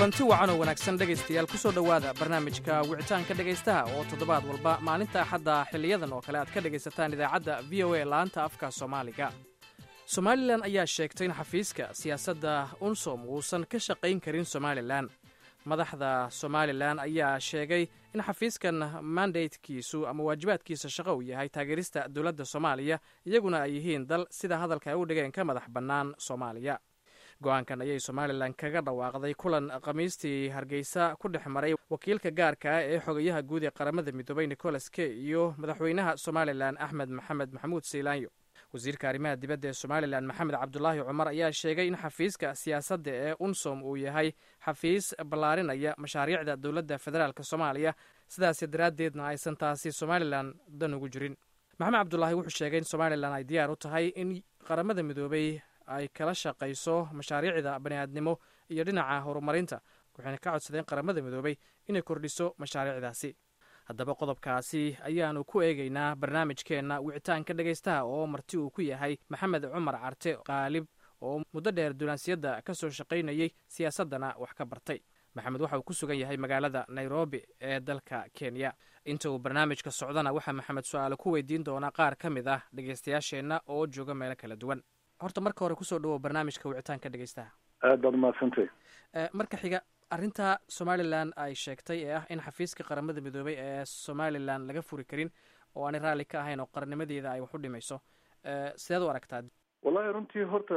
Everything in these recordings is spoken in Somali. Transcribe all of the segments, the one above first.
kulanti wacan oo wanaagsan dhegaystayaal ku soo dhowaada barnaamijka wicitaanka dhegaystaha oo toddobaad walba maalinta axadda xiliyadan oo kale aad ka dhegaysataan idaacadda v o a laanta afka soomaaliga somalilan ayaa sheegtay in xafiiska siyaasadda unsom uusan ka shaqayn karin somalilan madaxda somalilan ayaa sheegay in xafiiskan mandatekiisu ama waajibaadkiisa shaqo uu yahay taageerista dowladda soomaaliya iyaguna ay yihiin dal sida hadalka ay u dhigeen ka madax bannaan soomaaliya go-aankan ayay somalilan kaga dhawaaqday kulan khamiistii hargeysa ku dhex maray wakiilka gaarka ah ee xogayaha guud ee qaramada midoobay nicholas key iyo madaxweynaha somalilan axmed maxamed maxamuud seylaanyo wasiirka arrimaha dibadda ee somalilan maxamed cabdulaahi cumar ayaa sheegay in xafiiska siyaasadda ee unsom uu yahay xafiis ballaarinaya mashaariicda dowladda federaalk soomaaliya sidaas daraaddeedna aysan taasi somalilan dan ugu jirin maxamed cabdulaahi wuxuu sheegay in somalilan ay diyaar u tahay in qaramada midoobay ay kala shaqayso mashaariicda bani'aadnimo iyo dhinaca horumarinta waxayna ka codsadeen qaramada midoobay inay kordhiso mashaariicdaasi haddaba qodobkaasi ayaanu ku eegaynaa barnaamijkeenna wicitaanka dhegaystaha oo marti uu ku yahay maxamed cumar carte qaalib oo muddo dheer duulaansiyadda ka soo shaqaynayey siyaasaddana wax ka bartay maxamed waxa uu ku sugan yahay magaalada nairobi ee dalka kenya inta uu barnaamijka socdana waxaa maxamed su-aale ku weydiin doonaa qaar ka mid ah dhegaystayaasheenna oo jooga meelo kala duwan horta marka hore kusoo dhawow barnaamijka wicitaanka dhegaystaha aad baad umahadsantay marka xiga arrinta somalilan ay sheegtay ee ah in xafiiska qaramada midoobay ee somalilan laga furi karin oo aanay raalli ka ahayn oo qarannimadeeda ay wax u dhimayso sideed u aragtaa wallahi runtii horta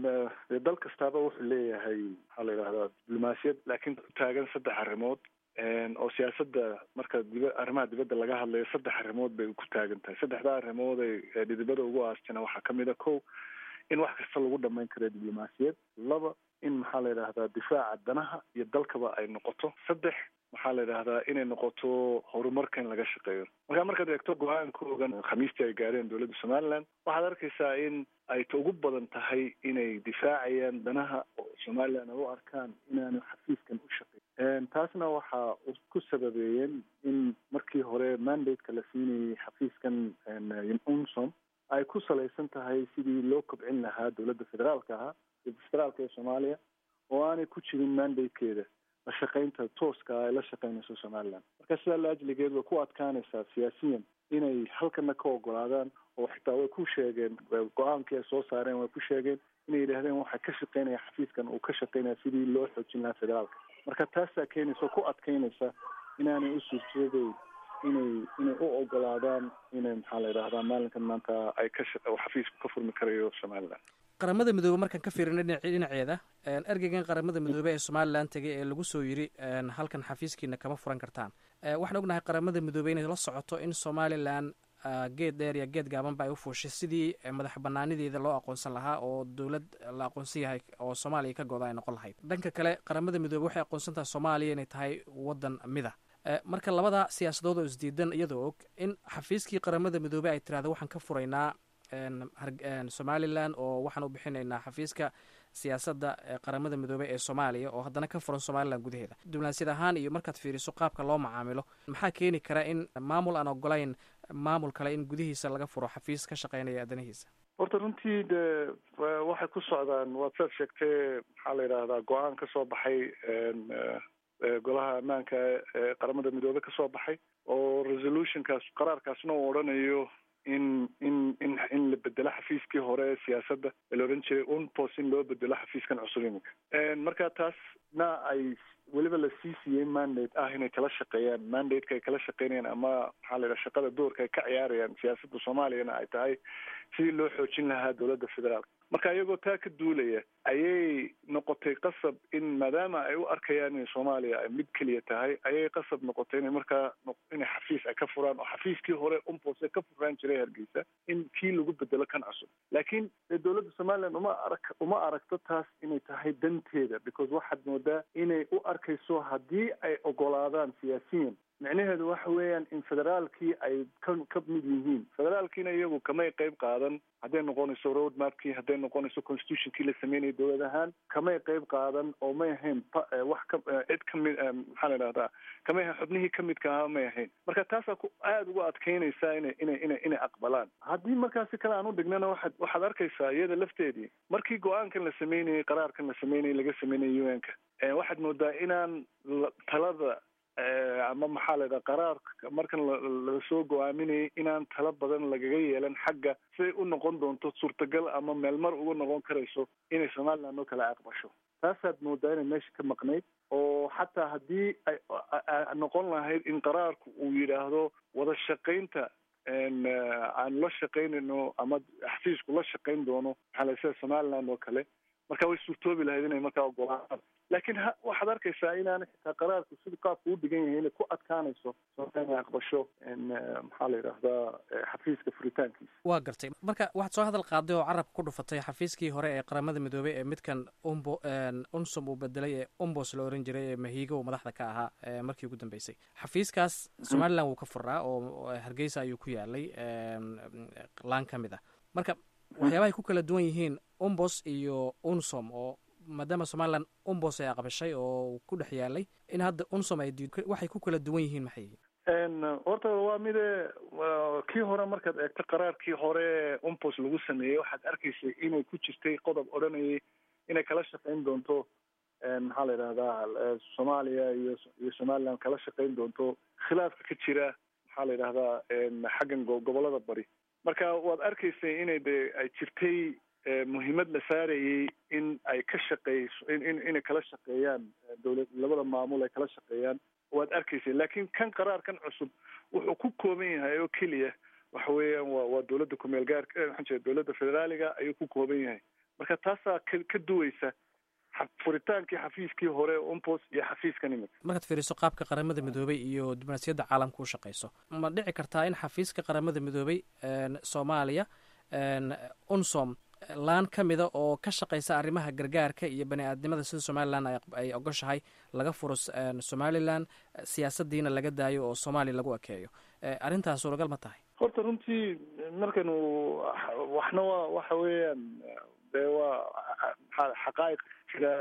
dee dal kastaaba wuxuu leeyahay maxaa la yidhahdaa diblomaasiyad laakiin ku taagan saddex arrimood oo siyaasadda marka diba arrimaha dibadda laga hadlayo saddex arrimood bay ku taagan tahay saddexdaa arrimood ay dhidibada ugu aastina waxaa kamid a ko in wax kasta lagu dhamayn karo diblomaasiyad laba in maxaa la yidhahdaa difaaca danaha iyo dalkaba ay noqoto saddex maxaa la yidhahdaa inay noqoto horumarka in laga shaqeeyo markaa markaad eegto go-aankoogan khamiistii ay gaareen dowladda somaliland waxaad arkaysaa in ay ta ugu badan tahay inay difaacayaan danaha oo somaliland ay u arkaan inaanu xafiiskan u shaqeyn taasna waxaa ku sababeeyeen in markii hore mandate-ka la siinayay xafiiskan unsom ay ku salaysan tahay sidii loo kobcin lahaa dowladda federaalka ahaa federaalka ee soomaaliya oo aanay ku jirin mandate-keeda la shaqaynta tooska ay la shaqaynayso somaliland marka sidaa la ajligeed way ku adkaanaysaa siyaasiyan inay halkana ka ogolaadaan oo xitaa way ku sheegeen go-aankii ay soo saareen way ku sheegeen inay yidhaahdeen waxaa ka shaqeynaya xafiiskan uu ka shaqeynaya sidii loo xoojin lahaa federaalka marka taasaa keenaysa oo ku adkaynaysa inaanay u suurtooday inay inay u ogolaadaan inay maxaa la yidhahdaa maalinkan maanta ay ka xafiisku ka furmi karayo somaliland qaramada midoobe markaan ka fiirina dhinaceeda ergeygan qaramada midoobe ee somalilan tegay ee lagu soo yiri halkan xafiiskiina kama furan kartaan waxaan ognahay qaramada midoobe inay la socoto in somalilan geed dheer iyo geed gaabanba ay u fuushay sidii madax banaanideeda loo aqoonsan lahaa oo dowlad la aqoonsan yahay oo soomaaliya ka gooda ay noqon lahayd dhanka kale qaramada midoobe waxay aqoonsan tahay soomaaliya inay tahay wadan mida marka labada siyaasadood oo isdiidan iyadoo og in xafiiskii qaramada midoobe ay tirahda waxaan ka furaynaa somalilan oo waxaan u bixinaynaa xafiiska siyaasadda qaramada midoobey ee soomaaliya oo haddana ka furan somalilan gudaheeda diblomaasiyad ahaan iyo markaad fiiriso qaabka loo macaamilo maxaa keeni kara in maamul aan ogolayn maamul kale in gudihiisa laga furo xafiis ka shaqeynaya adanihiisa horta runtii de waxay ku socdaan waad saad sheegtee maxaa la yidhahdaa go-aan ka soo baxay golaha ammaanka ee qaramada midoobe ka soo baxay oo resolutionkaas qaraarkaasna uu odhanayo in in in in la bedelo xafiiskii hore siyaasadda ee la odhan jiray unpos in loo bedelo xafiiskan cusub iminka marka taasna ay weliba la sii siiyey mandate ah inay kala shaqeeyaan mandate-ka ay kala shaqeynayaan ama maxaa la yidhaha shaqada doorka ay ka ciyaarayaan siyaasadda soomaaliyana ay tahay sidii loo xoojin lahaa dowladda federaalka marka iyagoo taa ka duulaya ayay noqotay qasab in maadaama ay u arkayaan in soomaaliya ay mid keliya tahay ayay qasab noqotay inay markaa inay xafiis ay ka furaan oo xafiiskii hore unpose ka furaan jiray hargeysa in kii lagu bedelo kan cusub laakiin dowladda somaliland uma arag uma aragto taas inay tahay danteeda because waxaad moodaa inay u arkayso haddii ay ogolaadaan siyaasiyan micnaheedu waxa weeyaan in federaalkii ay ka ka mid yihiin federaalkiina iyagu kamay qeyb qaadan hadday noqonayso road mapkii hadday noqonayso constitutionkii la sameynayay dowlad ahaan kamay qeyb qaadan oo may ahayn wax ka cid kamid maxaa la idhahdaa kamay ahayn xubnihii kamidka ahaa may ahayn marka taasaa ku aada uga adkeynaysaa inay inay inay inay aqbalaan haddii markaasi kale aan u dhignana waxaad waxaad arkaysaa iyada lafteedii markii go-aankan la sameynayay qaraarkan la sameynayay laga sameynayay u n ka waxaad moodaa inaan talada ama maxaa la yidhaha qaraarka markan lasoo go-aaminayay inaan tala badan lagaga yeelan xagga siday u noqon doonto suurtagal ama meelmar uga noqon karayso inay somaliland oo kale aqbasho taasaad moodaa inay meesha ka maqnayd oo xataa haddii ay noqon lahayd in qaraarku uu yidhaahdo wada shaqaynta aan la shaqaynayno ama xafiisku la shaqayn doono maxaa la sida somaliland oo kale marka way suurtoobi lahayd inay markaa ogolaan laakiin ha waxaad arkaysaa inaana xitaa qaraarku sida qaabku u dhigan yahay inay ku adkaanayso inay aqbasho maxaa la yidhaahdaa xafiiska furitaankiisa waa gartay marka waxaad soo hadal qaaday oo carabka ku dhufatay xafiiskii hore ee qaramada midoobey ee midkan umbo unsum uu bedelay ee umbos la oran jiray ee mahiigo madaxda ka ahaa markii ugu dambeysay xafiiskaas somaliland wuu ka furaa oo hargeysa ayuu ku yaalay laan ka mid ah marka waxyaabahay ku kala duwan yihiin umbos iyo unsom oo maadaama somaliland umbos ay aqbashay oo ku dhex yaalay in hadda unsom ay waxay ku kala duwan yihiin maxay yihiin horta waa mide kii hore markaad eegto qaraarkii hore umbos lagu sameeyey waxaad arkaysay inay ku jirtay qodob odhanayay inay kala shaqayn doonto maxaa la yidhahdaa soomaaliya iyo iyo somaliland kala shaqayn doonto khilaafka ka jira maxaa la yidhahdaa xaggan gobolada bari marka waad arkaysay inay de ay jirtay muhiimad la saarayay in ay ka shaqeyso in inay kala shaqeeyaan dowlad labada maamul ay kala shaqeeyaan waad arkaysay laakiin kan qaraarkan cusub wuxuu ku kooban yahay oo keliya waxa weeyaan waa waa dowladda kumeel gaarka maxaan jira dowladda federaaliga ayuu ku kooban yahay marka taasaa ka ka duweysa furitaankii xafiiskii hore umpos iyo xafiiskan imika markaad fiiriso qaabka qaramada midoobey iyo diblomaasiyadda caalamka u shaqeyso ma dhici kartaa in xafiiska qaramada midoobey soomaaliya unsom laan ka mida oo ka shaqeysa arrimaha gargaarka iyo bani aadnimada sida somalilan ay ogoshahay laga furo somalilan siyaasadiina laga daayo oo soomaaliya lagu ekeeyo arrintaas suuragal ma tahay horta runtii markanu waxna waa waxa weeyaan dee waa xaqaa'iq jira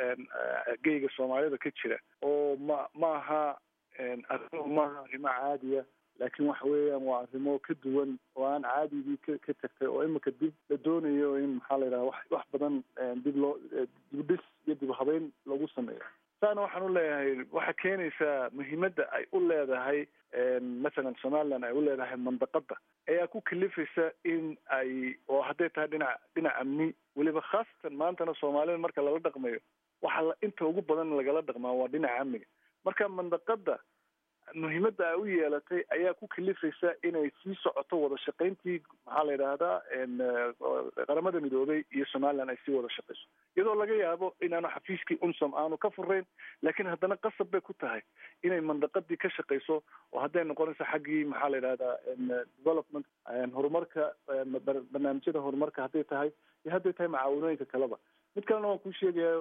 geyga soomaalida ka jira oo ma maaha arrimuhu maaha arrimo caadiya laakiin waxa weeyaan waa arrimo ka duwan oo aan caadigii ka ka tagtay oo imika dib la doonayo in maxaa la yidhaha wax wax badan dib loo dibdhis iyo dib habeyn lagu sameeyo saana waxaan u leeyahay waxaa keenaysaa muhiimadda ay u leedahay mathalan somaliland ay u leedahay mandaqada ayaa ku kalifaysa in ay oo hadday tahay dhinac dhinac amni weliba khaasatan maantana soomaalida marka lala dhaqmayo waxa la inta ugu badan lagala dhaqmaa waa dhinaca amniga marka mandaqada muhiimadda ay u yeelatay ayaa ku kalifaysa inay sii socoto wada shaqayntii maxaa la yidhaahdaa qaramada midoobey iyo somaliland ay sii wada shaqayso iyadoo laga yaabo inaanu xafiiskii unsom aanu ka furayn laakiin haddana qasab bay ku tahay inay mandaqadii ka shaqayso oo hadday noqonayso xaggii maxaa la yidhahdaa development horumarka barnaamijyada horumarka hadday tahay iyo hadday tahay macaawinooyinka kaleba mid kalena waan kuu sheegayaa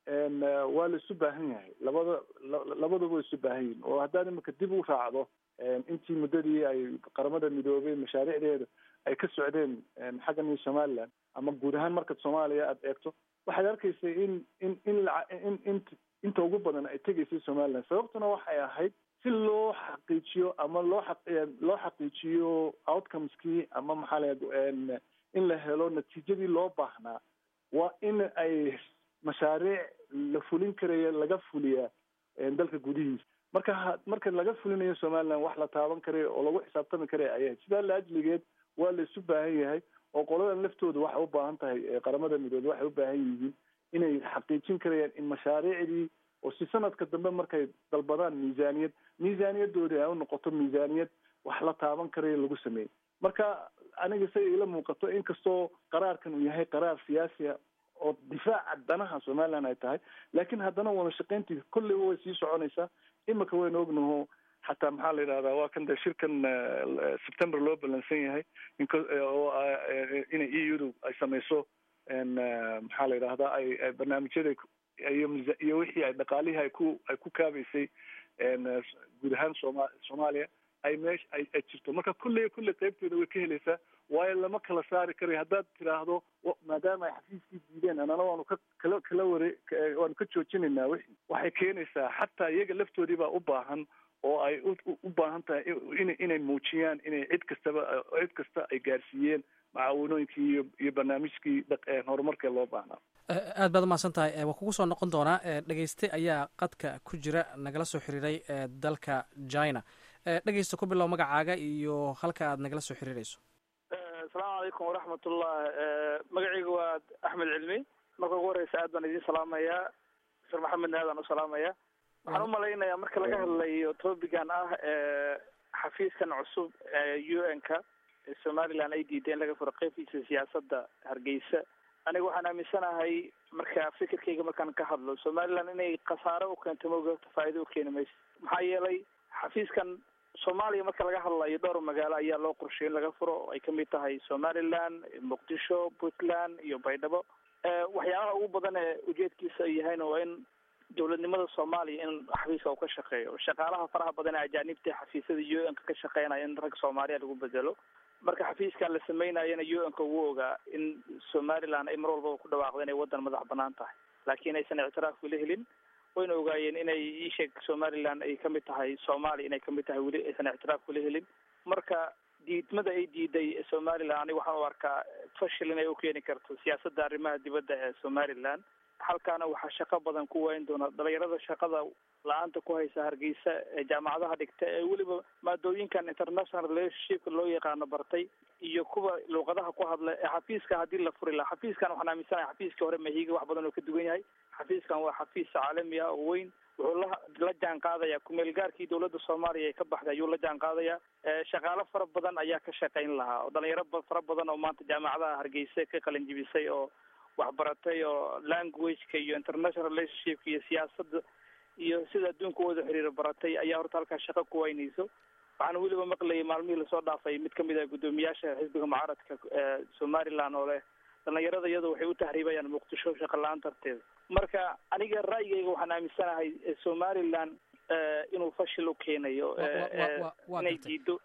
waa la isu baahan yahay labada labaduba way isu baahan yihin oo haddaad imika dib u raacdo intii muddadii ay qaramada midoobay mashaariicdeeda ay ka socdeen xaggan iyo somaliland ama guud ahaan markaad soomaaliya aada eegto waxaad arkaysay in in in in in inta ugu badan ay tegaysay somaliland sababtuna waxay ahayd si loo xaqiijiyo ama loo aq loo xaqiijiyo outcomeskii ama maxaa la in la helo natiijadii loo baahnaa waa in ay mashaariic la fulin karaya laga fuliyaa dalka gudihiisa marka marka laga fulinayo somaliland wax la taaban karayo oo lagu xisaabtami karaya ayahay sidaa laajligeed waa la isu baahan yahay oo qoladan laftooda waxay u baahan tahay qaramada midoobe waxay u baahan yihiin inay xaqiijin karayaan in mashaariicdii oo si sanadka dambe markay dalbadaan miisaaniyad miisaaniyadoodii ay u noqoto miisaaniyad wax la taaban karayo lagu sameeyey marka aniga say ila muuqato inkastoo qaraarkan uu yahay qaraar siyaasiya oo difaaca danaha somaliland ay tahay laakiin haddana wada shaqayntii kolleyba way sii soconaysaa imika waynu ognaho xataa maxaa la yidhahdaa waa kan de shirkan september loo balansan yahay oo ina e u du ay samayso maxaa la yidhahdaa ay barnaamijyada iyo iyo wixii ay dhaqaalihii ay ku ay ku kaabaysay guud ahaan sooma soomaaliya ay meesha ay ay jirto marka kulley kulley qaybteeda way ka helaysaa waayo lama kala saari karayo haddaad tiraahdo maadaama ay xafiiskii diideen anana waanu ka kala kala ware waanu ka joojinaynaa wixii waxay keenaysaa xataa iyaga laftoodii baa u baahan oo ay u baahan tahay in inay muujiyaan inay cid kastaba cid kasta ay gaarsiiyeen macaawinooyinkii iyo iyo barnaamijkii horumarkee loo baahnaa aad baad umahadsan tahay waa kugu soo noqon doonaa dhegeyste ayaa qadka ku jira nagala soo xiriiray dalka china dhegeysta ku bilow magacaaga iyo halka aad nagala soo xiriirayso asalaamu calaykum waraxmatullah magacayga waa axmed cilmi marka ugu horeysa aad baan idiin salaamayaa dr maxamedna aadaan u salaamaya waxaan umalaynayaa marka laga hadlayo topigan ah xafiiskan cusub ee u n ka somaliland ay diiday in laga furo qeybtiisa siyaasadda hargeysa aniga waxaan aaminsanahay marka fikirkayga markaan ka hadlo somaliland inay khasaaro u keento mogata faa'ido u keeni mayso maxaa yeelay xafiiskan soomaaliya marka laga hadlayo dhowr magaalo ayaa loo qorshay in laga furo oo ay kamid tahay somaliland muqdisho puntland iyo baydhabo waxyaabaha ugu badan ee ujeedkiisa yahayna waa in dowladnimada soomaaliya in xafiiska uu ka shaqeeyo shaqaalaha faraha badan ee ajaanibta xafiisyada u n ka ka shaqeynaya in rag soomaaliya lagu bedelo marka xafiiskan la sameynayana u n ka ugu ogaa in somaliland ay mar walbaba ku dhawaaqdo inay wadan madax banaan tahay laakiin aysan ictiraaf weli helin wayna ogaayeen inay iisheeg somaliland ay kamid tahay soomaaliya inay kamid tahay weli aysan ictiraaf weli helin marka diidmada ay diiday somaliland aniga waxaan u arkaa fashil inay u keeni karto siyaasadda arrimaha dibadda ee somaliland halkaana waxaa shaqo badan ku wayn doona dhalinyarada shaqada la-aanta ku haysa hargeysa ee jaamacadaha dhigta ee weliba maadooyinkan international relationshipka loo yaqaano bartay iyo kuwa luuqadaha ku hadla ee xafiiska haddii la furi laha xafiiskan waxaan aaminsanahay xafiiskii hore mahiga wax badan oo ka duwan yahay xafiiskan waa xafiis caalami ah oo weyn wuxuu la la jaan qaadaya kumeel gaarkii dowladda soomaaliya ee ka baxday ayuu la jaan qaadaya shaqaalo fara badan ayaa ka shaqayn lahaa oo dhalinyaro fara badan oo maanta jaamacadaha hargeysa ka qalin jibisay oo waxbaratay oo languageka iyo international relationshipka iyo siyaasadda iyo sida adduunka u wada xiriiro baratay ayaa horta halkaas shaqo ku waynayso waxaana weliba maqlayay maalmihii lasoo dhaafay mid kamid ah guddoomiyaasha xisbiga mucaaradka somaliland oo leh dhalinyarada iyadu waxay u tahriibayaan muqdisho shaqa la-aan darteeda marka aniga ra'yigayga waxaan aaminsanahay somaliland inuu fashil u keenayo inay diido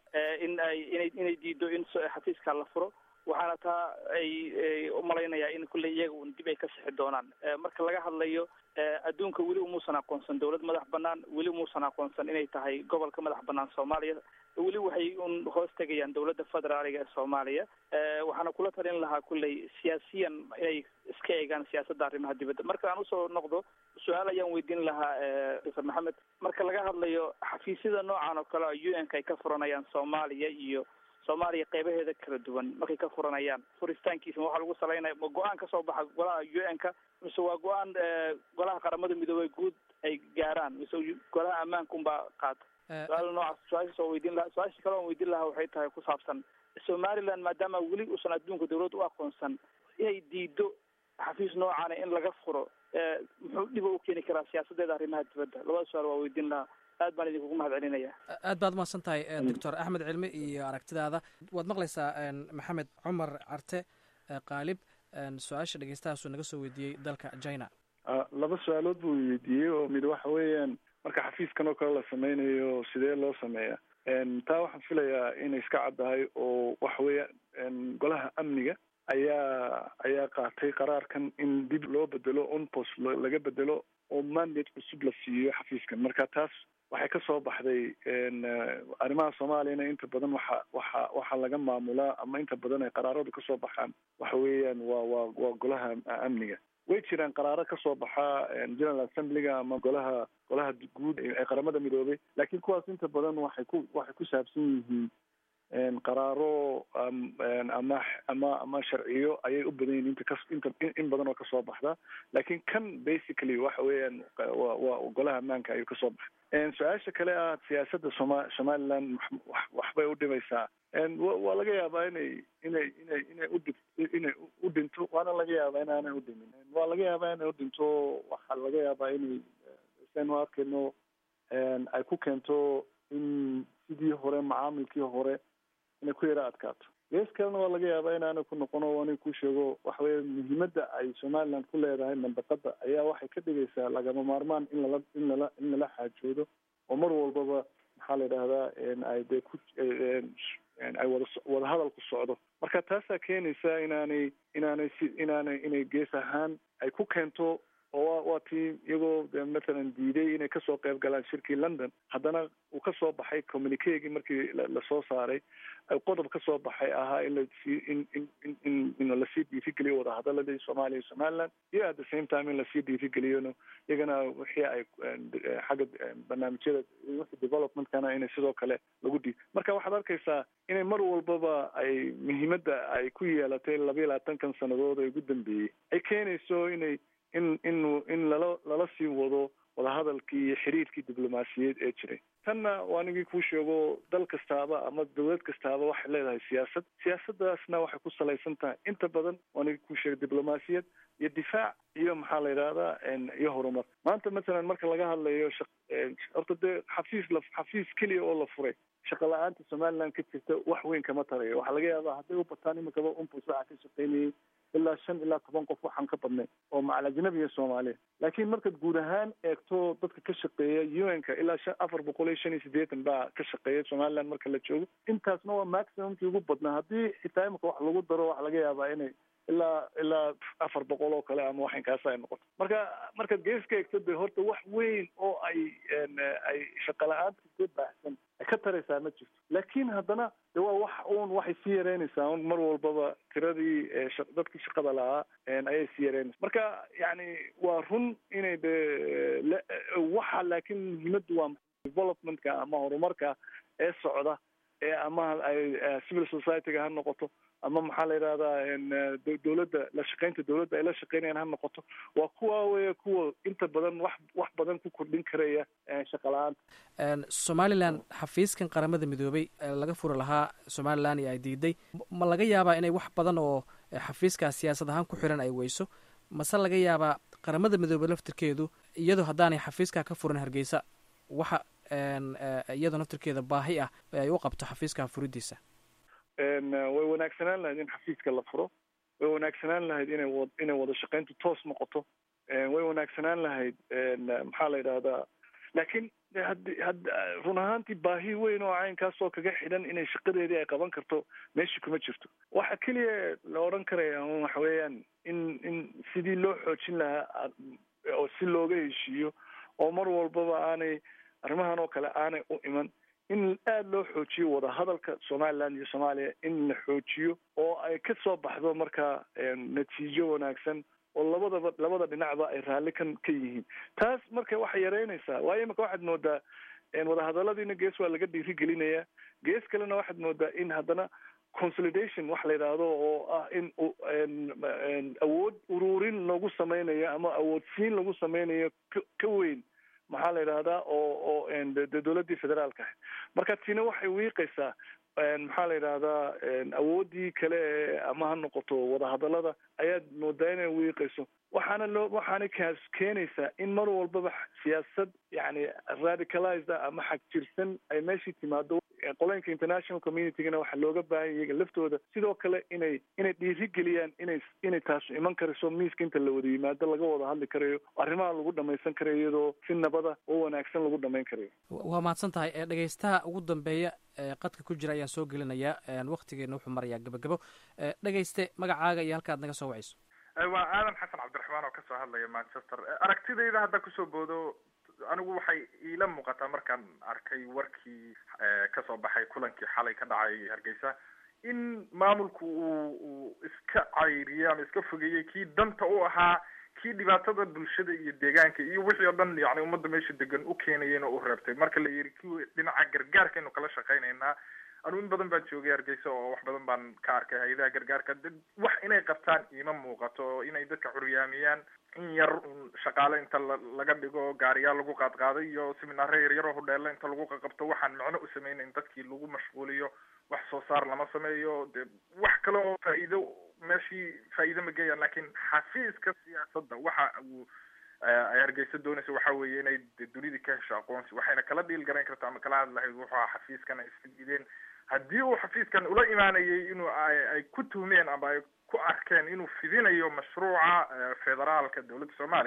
in ay inay inay diido in xafiiska la furo waxaana taa ay umalaynaya in kulley iyaga un dib ay ka sixi doonaan marka laga hadlayo adduunka weli umuusan aqoonsan dowlad madax banaan weli umuusan aqoonsan inay tahay gobolka madax banaan soomaaliya weli waxay un hoos tegayaan dowladda federaaliga ee soomaaliya waxaana kula talin lahaa kulley siyaasiyan inay iska eegaan siyaasadda arrimaha dibadda marka aan usoo noqdo su-aal ayaan weydiin lahaa doctor maxamed marka laga hadlayo xafiisyada noocan oo kale u n ka ay ka furanayaan soomaaliya iyo soomaaliya qeybaheeda kala duwan markay ka furanayaan furitaankiisa waxaa lagu salaynaya ma go-aan kasoo baxa golaha u n ka mise waa go-aan golaha qaramada midoobey guud ay gaaraan mise golaha ammaanka unbaa qaata su-aal noocaas su-aashaas oo weydiin laha su-aasha kale oon weydiin lahaa waxay tahay ku saabsan somaliland maadaama weli uusan adduunka dawladda u aqoonsan inay diido xafiis noocaana in laga furo muxuu dhiba u keeni karaa siyaasadeeda arrimaha dibadda labada su-aal waa weydiin lahaa aad baan idinkugu mahad celinaya aad baad umahadsan tahay doctor axmed cilmi iyo aragtidaada waad maqlaysaa maxamed cumar carte qaalib su-aasha dhegeystahaasuu naga soo weydiiyey dalka china laba su-aalood buu weydiiyey oo mid waxa weeyaan marka xafiiskan oo kale la sameynayo sidee loo sameeya taa waxaan filayaa inay iska caddahay oo waxa weeyaan golaha amniga ayaa ayaa qaatay qaraarkan in dib loo bedelo onpos laga bedelo oo mandate cusub la siiyo xafiiskan marka taas waxay ka soo baxday arrimaha soomaaliyana inta badan waxa waxa waxaa laga maamulaa ama inta badan ay qaraaradu kasoo baxaan waxa weeyaan waa waa waa golaha amniga way jiraan qaraaro kasoo baxa general assemblyga ama golaha golaha guud ee qaramada midoobay laakiin kuwaas inta badan waxay ku waxay ku saabsan yihiin qaraaro ama ama ama sharciyo ayay u badan yihin inta kas inta in badan oo kasoo baxda laakiin kan basically waxa weeyaan wa waa golaha ammaanka ayuu kasoo baxay su-aasha kale ah siyaasadda soma somaliland waxbay u dhimaysaa waa laga yaabaa inay inay inay inay udhi inay u dhinto waana laga yaabaa inaanay udhimin waa laga yaabaa inay udhinto waxaa laga yaabaa inay saynu arkayno ay ku keento in sidii hore macaamilkii hore inay ku yara adkaato gees kalena waa laga yaabaa inaanay ku noqono anay ku sheego waxa weeye muhiimadda ay somaliland ku leedahay mandaqada ayaa waxay ka dhigaysaa lagama maarmaan in lala in lala in lala xaajoodo oo mar walbaba maxaa la yidhahdaa ay dee ku ay wada wada hadalku socdo marka taasaa keenaysa inaanay inaanay si inaanay inay gees ahaan ay ku keento oo waa tii iyagoo de mathalan diiday inay kasoo qayb galaan shirkii london haddana uu kasoo baxay communiquegii markii lasoo saaray qodob kasoo baxay ahaa in lasii in in in in in lasii dhiirigeliyo wadahadaladii soomaaliya iyo somaliland iyo at the same time in lasii dhiirigeliyona iyagana wixii ay xagga barnaamijyada wixii developmentkana inay sidoo kale lagu dhiib marka waxaad arkaysaa inay mar walbaba ay muhiimadda ay ku yeelatay labayo labaatankan sannadood ee ugu dambeeyey ay keenayso inay in in in lala lala sii wado wadahadalkii iyo xiriirkii diblomaasiyeed ee jiray tanna waa anigii kuu sheego dal kastaaba ama dawlad kastaaba waxay leedahay siyaasad siyaasaddaasna waxay ku salaysan tahay inta badan waa anigii kuu sheegay diblomaasiyad iyo difaac iyo maxaa la yidhahdaa iyo horumar maanta mathalan marka laga hadlayo shaq horta dee xafiis la xafiis keliya oo la furay shaqa la-aanta somaliland ka jirta wax weyn kama tarayo waxaa laga yaabaa hadday u bataan imikaba umpus waxaa ka shaqeynayay ilaa shan ilaa toban qof waxaan ka badnay oo macal ajnabi iyo soomaaliya laakiin markaad guud ahaan eegto dadka ka shaqeeya u n ka ilaa shan afar boqol iyo shan iyo siddeetan baa ka shaqeeya somaliland marka la joogo intaasna waa maximumkii ugu badnaa haddii xitaa imika wax lagu daro waxaa laga yaabaa inay ilaa ilaa afar boqol oo kale ama waxinkaas ay noqoto marka markaad geeska eegto de horta wax weyn oo ay ay shaqa la-aanta ka baahsan ay ka taraysaa ma jirto laakiin haddana de waa wax uun waxay sii yareynaysaa un mar walbaba tiradii dadkii shaqada lahaa ayay sii yareynaysa marka yani waa run inay de waxa laakiin muhiimaddu waa developmentka ama horumarka ee socda ee ama ay civil society-ga ha noqoto ama maxaa la yidhahdaa dawladda la shaqeynta dawladda ay la shaqeynayaan ha noqoto waa kuwa weya kuwa inta badan wax wax badan ku kordhin karaya shaqa la-aanta somalilan xafiiskan qaramada midoobay laga furi lahaa somalilan iyo ay diiday ma laga yaabaa inay wax badan oo xafiiskaas siyaasad ahaan ku xiran ay weyso mase laga yaabaa qaramada midoobey laftirkeedu iyadoo haddaanay xafiiskaa ka furin hargeysa waxa iyadoo naftirkeeda baahi ah ay u qabto xafiiska furidiisa way wanaagsanaan lahayd in xafiiska la furo way wanaagsanaan lahayd inay wa inay wada shaqeyntu toos noqoto way wanaagsanaan lahayd maxaa la yidhahdaa laakiin hadi had run ahaantii baahi weyn oo caynkaasoo kaga xidhan inay shaqadeedii ay qaban karto meesha kuma jirto waxa keliya la odhan karaya waxa weeyaan in in sidii loo xoojin lahaa oo si looga heshiiyo oo mar walbaba aanay arrimahan oo kale aanay u iman in aada loo xoojiyo wadahadalka somaliland iyo soomaaliya in la xoojiyo oo ay ka soo baxdo marka natiijo wanaagsan oo labadaba labada dhinacba ay raalli kan ka yihiin taas marka waxay yareynaysaa waayo imika waxaad moodaa wadahadaladiina gees waa laga dhiirigelinayaa gees kalena waxaad moodaa in haddana consolidation wax la yidhaahdo oo ah in awood ururin lagu sameynayo ama awoodsiin lagu sameynayo ka ka weyn maxaa la yidhahdaa oo oo de dawladdii federaalka ahayd marka tina waxay wiiqaysaa maxaa la yidhahdaa awooddii kale ee ama ha noqoto wadahadalada ayaad moodaa inay wiiqayso waxaana loo waxaana kaas keenaysaa in mar walbaba siyaasad yani radicalized ah ama xag jirsan ay meeshii timaado qolooyinka international communitygana waxaa looga baahanya iyaga laftooda sidoo kale inay inay dhiirigeliyaan inay inay taasu iman karayso miiska inta la wada yimaado laga wada hadli karayo arrimaha lagu dhamaysan karayo iyadoo si nabada oo wanaagsan lagu dhamayn karayo waa mahadsan tahay dhegeystaha ugu dambeeya qadka ku jira ayaan soo gelinayaa waktigeena wuxuu marayaa gabagabo dhegeyste magacaaga iyo halka ad naga soo wacayso waa aadan xasan cabdiraxmaan oo kasoo hadlaya manchester aragtidayda hadda kusoo boodo anigu waxay iila muuqataa markaan arkay warkii kasoo baxay kulankii xalay ka dhacay hargeysa in maamulku uu uu iska cayriyey ama iska fogeeyey kii danta u ahaa kii dhibaatada bulshada iyo deegaanka iyo wixii oo dhan yani ummadda meesha degan u keenayeen oo u reebtay marka la yidhi ki dhinaca gargaarkaynu kala shaqaynaynaa anu in badan baan joogay hargeysa oo wax badan baan ka arkay hay-adaha gargaarka wax inay qabtaan iima muuqato oo inay dadka curyaamiyaan in yar shaqaale inta laga dhigo gaariyaal lagu qaadqaaday iyo seminaare yaryar oo hudheela inta lagu qaqabto waxaan macno u sameynayn dadkii lagu mashquuliyo wax soo saar lama sameeyo de wax kale oo faa'iido meeshii faa'iido ma geeyaan lakin xafiiska siyaasadda waxa uu ay hargeysa doonaysa waxa weeye inay dunida ka hesho aqoonsi waxayna kala dhiil garayn karta ama kala hadlahayd wuxuu aha xafiiskan ay isla diideen haddii uu xafiiskan ula imaanayay inuu ay ku tuhmeen ama ay ku arkeen inuu fidinayo mashruuca federaalka dowladda soomaaliya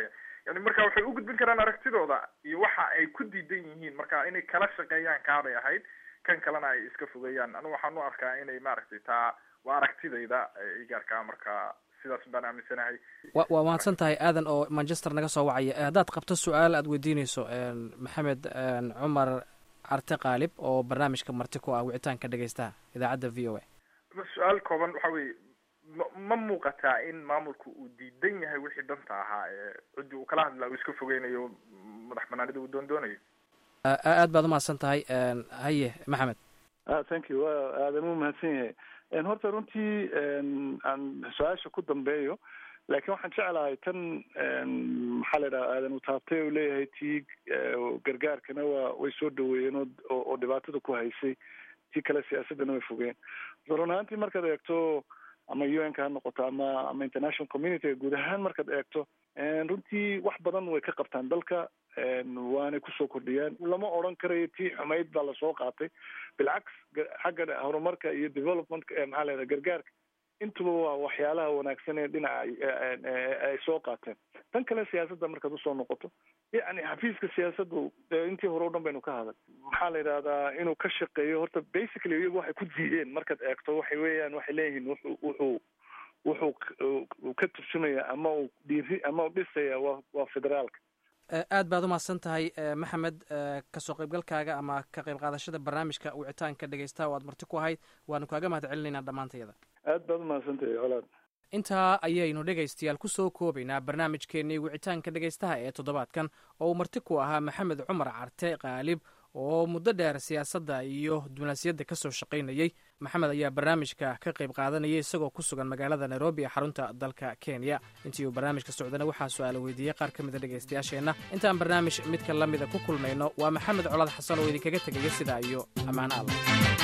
yani marka waxay u gudbin karaan aragtidooda iyo waxa ay ku diidan yihiin marka inay kala shaqeeyaan kaabay ahayd kan kalena ay iska fogeeyaan anigu waxaan u arkaa inay maaragtay taa waa aragtidayda igaarkaa marka sidaas baan aaminsanahay wa waa mahadsan tahay aadan oo manchester naga soo wacaya haddaad qabto su-aal aad weydiinayso maxamed cumar carte qaalib oo barnaamijka marti ku ah wicitaanka dhegeystaha idaacadda v o a su-aal kooban waxa weye ma ma muuqataa in maamulku uu diidan yahay wixii danta ahaa ee ciddii uu kala hadlaa uu iska fogeynayo madax banaanida uu doon doonayo aad baad umahadsan tahay haye maxamed thank you wa aadan u mahadsan yahay horta runtii aan su-aasha ku dambeeyo laakiin waxaan jeclahay tan maxaa la yidhaha aadan uu taabtay u leeyahay tii gargaarkana waa way soo dhaweeyeen oo oo dhibaatada ku haysay tii kale siyaasaddana way fogeen run ahaantii markaad eegto ama u n ka ha noqoto ama ama international community guud ahaan markaad eegto runtii wax badan way ka qabtaan dalka waanay kusoo kordhiyaan lama odran karayo tii xumayd baa lasoo qaatay bilcaks xagga horumarka iyo developmentka maxaa la yidhaha gargaarka intuba waa waxyaalaha wanaagsan ee dhinaca ay soo qaateen tan kale siyaasadda markaad usoo noqoto yacni xafiiska siyaasaddu intii hore o dhan baynu ka haday maxaa la yidhahdaa inuu ka shaqeeyo horta basically iyagu waxay ku diideen markaad eegto waxay weeyaan waxay leeyihiin wuxuu wuxuu wuxuu ka turjumaya ama uu dhiiri ama u dhisaya waa waa federaalka aad baad umahadsan tahay maxamed kasoo qaybgalkaaga ama ka qayb qaadashada barnaamijka wicitaanka dhegeystaha oo aad marti ku ahayd waanu kaaga mahad celinaynaa dhammaantayada aad baad umahadsan tahay colaad intaa ayaynu dhegaystayaal ku soo koobaynaa barnaamijkeennii wicitaanka dhegaystaha ee toddobaadkan oo uu marti ku ahaa maxamed cumar carte qaalib oo muddo dheer siyaasadda iyo diblomaasiyadda ka soo shaqaynayey maxamed ayaa barnaamijka ka qayb qaadanayay isagoo ku sugan magaalada nairobi ee xarunta dalka kenya intii uu barnaamijka socdana waxaa su-aala weydiiyey qaar ka mida dhegaystayaasheenna intaan barnaamij midka la mida ku kulmayno waa maxamed colaad xasan oo idinkaga tegaya sidaa iyo ammaan alla